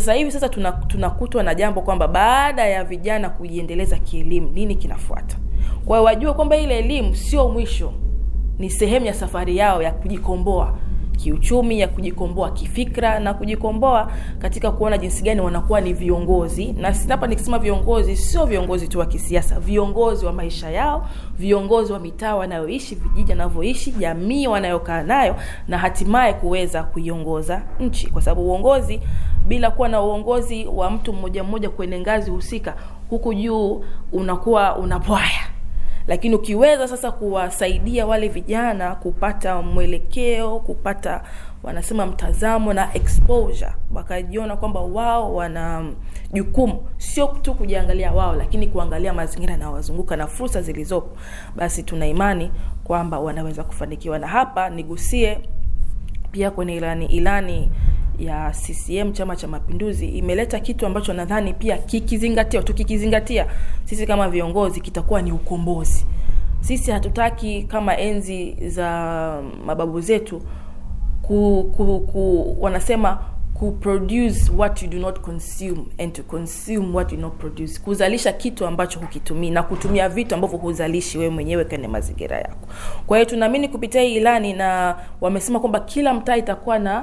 sasa hivi sasa tunakutwa tuna na jambo kwamba baada ya vijana kujiendeleza kielimu, nini kinafuata? Kwa hiyo wajue kwamba ile elimu sio mwisho, ni sehemu ya safari yao ya kujikomboa kiuchumi, ya kujikomboa kifikra na kujikomboa katika kuona jinsi gani wanakuwa ni viongozi. Na hapa nikisema viongozi, sio viongozi tu wa kisiasa, viongozi wa maisha yao, viongozi wa mitaa wanayoishi, vijiji wanavyoishi, jamii wanayokaa nayo, na hatimaye kuweza kuiongoza nchi, kwa sababu uongozi bila kuwa na uongozi wa mtu mmoja mmoja kwenye ngazi husika, huku juu unakuwa unapwaya lakini ukiweza sasa kuwasaidia wale vijana kupata mwelekeo, kupata wanasema mtazamo na exposure, wakajiona kwamba wao wana jukumu sio tu kujiangalia wao, lakini kuangalia mazingira yanayowazunguka na fursa zilizopo, basi tuna imani kwamba wanaweza kufanikiwa. Na hapa nigusie pia kwenye ilani ilani ya CCM Chama cha Mapinduzi imeleta kitu ambacho nadhani pia kikizingatiwa, tukikizingatia sisi kama viongozi, kitakuwa ni ukombozi. Sisi hatutaki kama enzi za mababu zetu ku, ku, ku wanasema ku produce what you do not consume and to consume what you do not produce, kuzalisha kitu ambacho hukitumii na kutumia vitu ambavyo huzalishi wewe mwenyewe kwenye mazingira yako. Kwa hiyo tunaamini kupitia hii ilani, na wamesema kwamba kila mtaa itakuwa na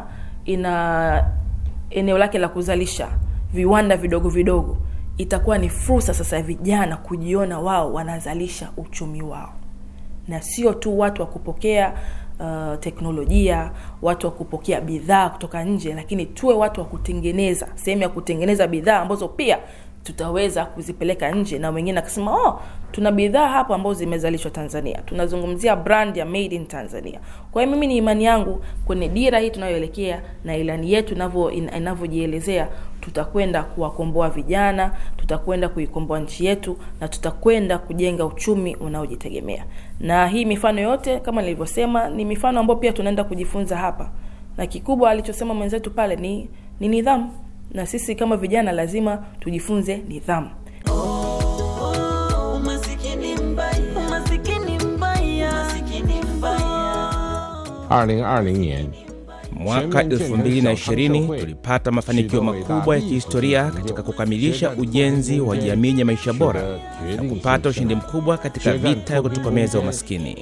ina eneo lake la kuzalisha viwanda vidogo vidogo. Itakuwa ni fursa sasa ya vijana kujiona wao wanazalisha uchumi wao, na sio tu watu wa kupokea uh, teknolojia, watu wa kupokea bidhaa kutoka nje, lakini tuwe watu wa kutengeneza, sehemu ya kutengeneza bidhaa ambazo pia tutaweza kuzipeleka nje, na wengine akasema oh, tuna bidhaa hapa ambazo zimezalishwa Tanzania. Tunazungumzia brand ya made in Tanzania. Kwa hiyo mimi ni imani yangu kwenye dira hii tunayoelekea na ilani yetu inavyojielezea, tutakwenda kuwakomboa vijana, tutakwenda kuikomboa nchi yetu na tutakwenda kujenga uchumi unaojitegemea. Na hii mifano yote kama nilivyosema, ni mifano ambayo pia tunaenda kujifunza hapa, na kikubwa alichosema mwenzetu pale ni, ni nidhamu na sisi kama vijana lazima tujifunze nidhamu. Mwaka 2020 tulipata mafanikio makubwa ya kihistoria katika kukamilisha ujenzi wa jamii ya maisha bora na kupata ushindi mkubwa katika vita ya kutokomeza umaskini.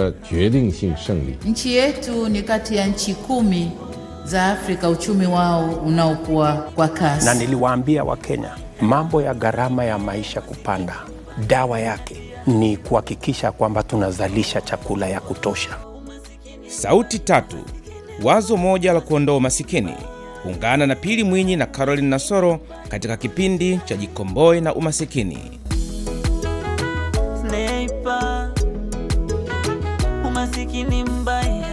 Nchi yetu ni kati ya nchi kumi za Afrika uchumi wao unaokuwa kwa kasi. Na niliwaambia Wakenya mambo ya gharama ya maisha kupanda, dawa yake ni kuhakikisha kwamba tunazalisha chakula ya kutosha. Sauti tatu, wazo moja la kuondoa umasikini. Ungana na Pili Mwinyi na Caroline Nasoro katika kipindi cha Jikomboe na Umasikini. Sniper, umasikini mbaya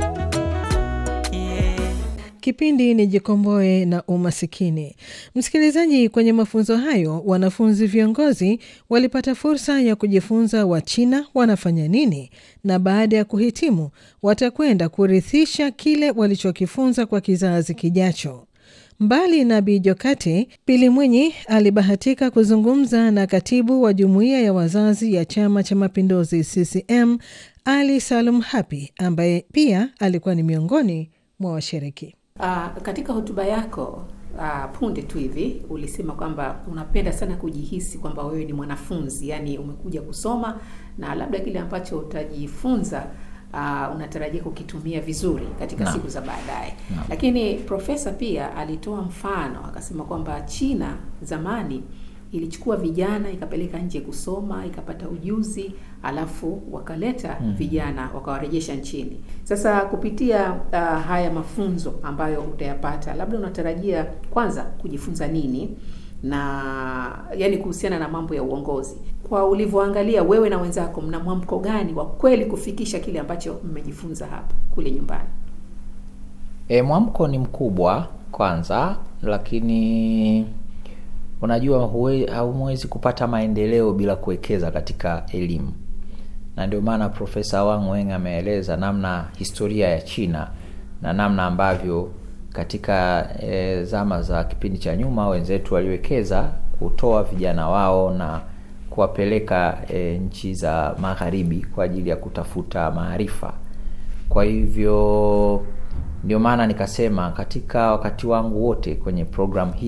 Kipindi ni Jikomboe na Umasikini. Msikilizaji, kwenye mafunzo hayo wanafunzi viongozi walipata fursa ya kujifunza Wachina wanafanya nini, na baada ya kuhitimu watakwenda kurithisha kile walichokifunza kwa kizazi kijacho. Mbali na Bi Jokate, Pili Mwinyi alibahatika kuzungumza na katibu wa jumuiya ya wazazi ya Chama cha Mapinduzi CCM Ali Salum Hapi, ambaye pia alikuwa ni miongoni mwa washiriki. Uh, katika hotuba yako uh, punde tu hivi ulisema kwamba unapenda sana kujihisi kwamba wewe ni mwanafunzi, yani umekuja kusoma na labda kile ambacho utajifunza uh, unatarajia kukitumia vizuri katika Na. siku za baadaye. Na. Lakini profesa pia alitoa mfano akasema kwamba China zamani ilichukua vijana ikapeleka nje kusoma ikapata ujuzi alafu wakaleta Mm. vijana wakawarejesha nchini. Sasa kupitia uh, haya mafunzo ambayo utayapata, labda unatarajia kwanza kujifunza nini na yani kuhusiana na mambo ya uongozi, kwa ulivyoangalia wewe na wenzako, mna mwamko gani wa kweli kufikisha kile ambacho mmejifunza hapa kule nyumbani? E, mwamko ni mkubwa kwanza, lakini unajua huwe- hamwezi kupata maendeleo bila kuwekeza katika elimu, na ndio maana Profesa Wang Weng ameeleza namna historia ya China na namna ambavyo katika e, zama za kipindi cha nyuma wenzetu waliwekeza kutoa vijana wao na kuwapeleka e, nchi za magharibi kwa ajili ya kutafuta maarifa. Kwa hivyo ndio maana nikasema katika wakati wangu wote kwenye programu hii